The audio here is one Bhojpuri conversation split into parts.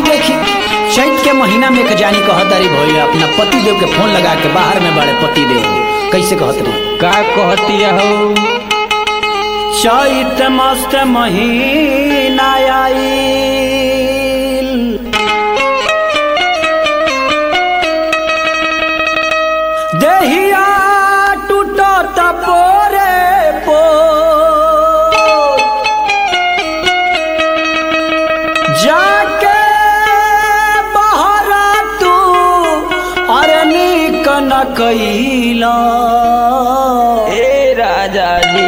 हाई देखी चैत के महीना में एक जानी कहतारी भैया अपना पति देव के फोन लगा के बाहर में बड़े पति देव कैसे कहत रही का कहती हो चैत मस्त महीना आईल देहिया टूटत पोरे पो जाके बहरा तू अरे निक न कैला ए राजा जी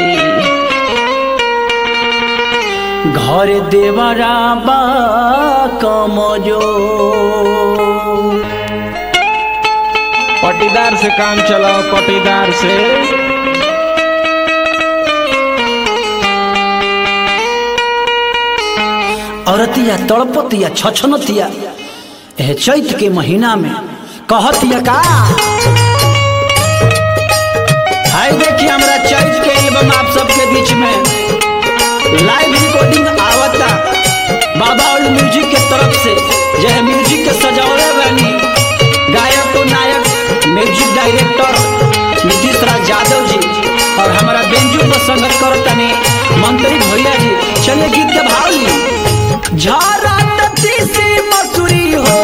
घर देवरा बा कमजो पटीदार से काम चलाओ पटीदार से औरतिया तड़पतिया छछनतिया एह चैत के महीना में कहतिया का हाय देखिए हमरा चैत के एल्बम आप सबके बीच में लाइव रिकॉर्डिंग आवता बाबा ओल्ड म्यूजिक के तरफ से यह म्यूजिक के सजावले बानी गायक और नायक म्यूजिक डायरेक्टर नीतीश राज यादव जी और हमारा बेंजू पर संगत करतनी मंत्री भैया जी चलिए गीत के भाव ली झारा तीसी मसूरी हो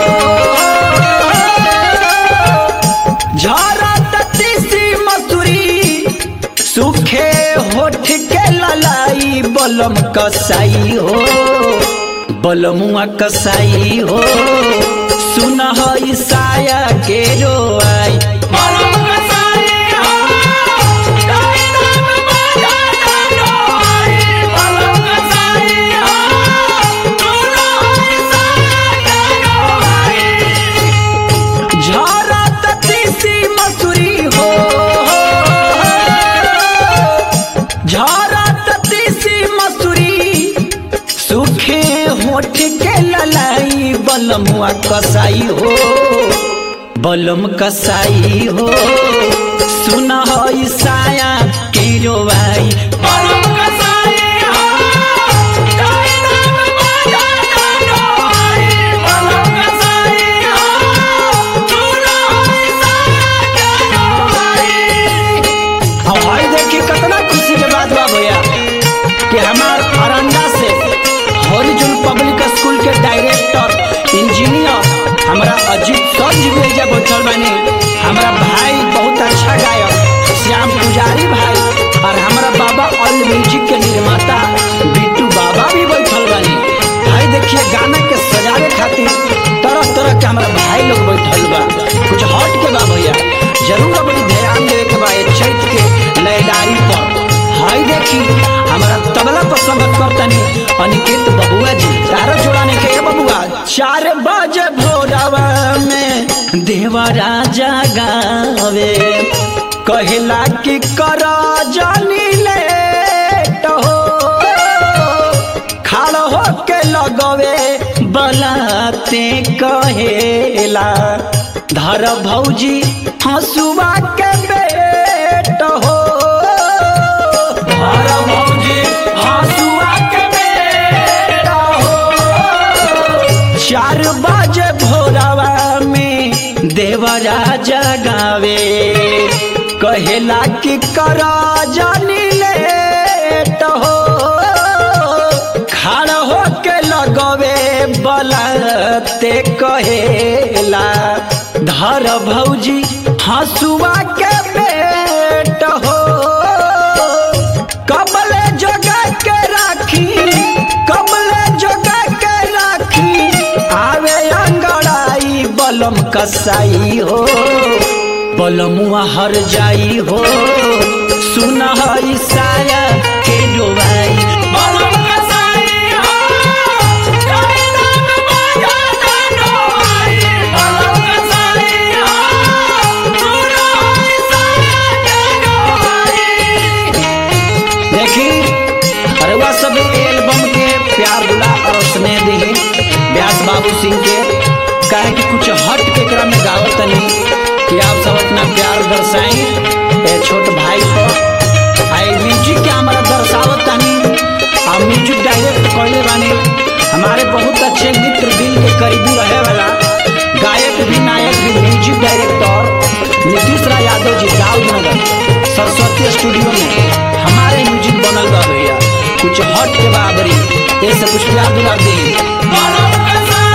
झारा तीसी मसूरी सुखे होठ के ललाई बलम कसाई हो बलमुआ कसाई हो सुन ईसाया के रोआई झारा तीसी मसूरी हो झारा तीसी मसूरी सुखे होठ के ललाई बलमुआ कसाई हो बलम कसाई हो सुन ईसाया के रोवाई अब भाई देखिए कितना खुशी के बात बा भैया कि हमार अरंडा से हॉरिजन पब्लिक स्कूल के डायरेक्टर इंजीनियर हमारा अजीत सर जी भी एजा बैठल बानी हमारा भाई बहुत अच्छा गायक श्याम पुजारी भाई और हमारा बाबा ऑल म्यूजिक के निर्माता बिट्टू बाबा भी बैठल बानी भाई देखिए गाना के सजावे खातिर तरह तरह के हमारा भाई लोग बैठल बा कुछ हट के बा भैया जरूर अपनी ध्यान देवे के बा ये चैत के लयदारी पर हाय देखी हमारा तबला पर संगत करतनी अनिकेत बबुआ जी तारा जोड़ाने के ये बबुआ चार बजे भोरवा में देवा राजा गावे कहला कि कर जानी लेट हो खाड़ हो के लगवे बलाते कहेला धर भौजी हंसुआ के बेट हो धर भौजी हंसुआ के बेट हो चार बजे भोरवा में देवराजा गावे कहेला कि कर जानी लेट हो खड़ हो के लगवे बलते कहेला धर भौजी हंसुआ के बेट हो कबले जगा के राखी कबले जगा के राखी आवे अंगड़ाई बलम कसाई हो बलमुआ हर जाई हो सुन ईसाया के डोबाई देखी अरुआ सब एल्बम के प्यार दुला और स्नेह दी व्यास बाबू सिंह के कहे कि कुछ हट के क्रम में गावत तनी कि आप सब अपना प्यार दर्शाई ए छोट भाई को आई म्यूजिक के हमारा दर्शावत तनी आ म्यूजिक डायरेक्ट कहले बानी हमारे बहुत अच्छे मित्र दिल के करीबी कुछ हट के बाबरी ऐसे कुछ प्यार दुलार दी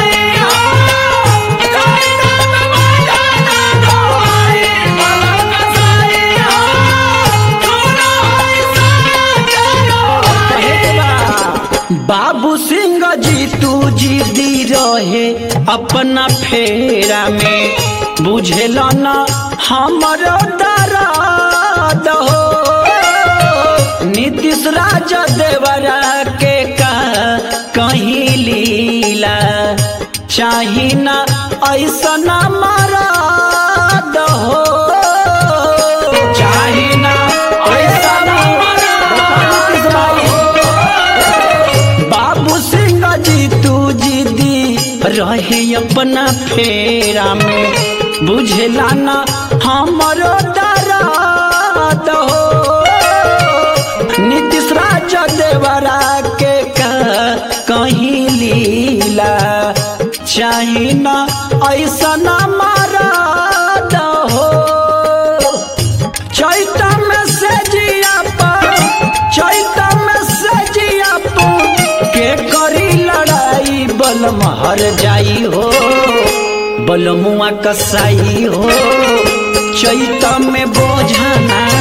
बाबू सिंह जी तू जी दी रहे अपना फेरा में बुझेल न हमरो दर्द हो नीतीश राज देवरा के का कहीं लीला चाही ना ऐसा ना मरद हो चाही ना ऐसा ना नीतीश भाई बाबू सिंह जी तू जी दी रहे अपना फेरा में बुझला ना हमरो दर्द हो नीतीश राज देवरा के का कहीं लीला चाही ना ऐसा ना मरद हो चैता में से जिया पर चैता में से जिया पर के करी लड़ाई बलम हर जाई हो बलमुआ कसाई हो चैता में बोझना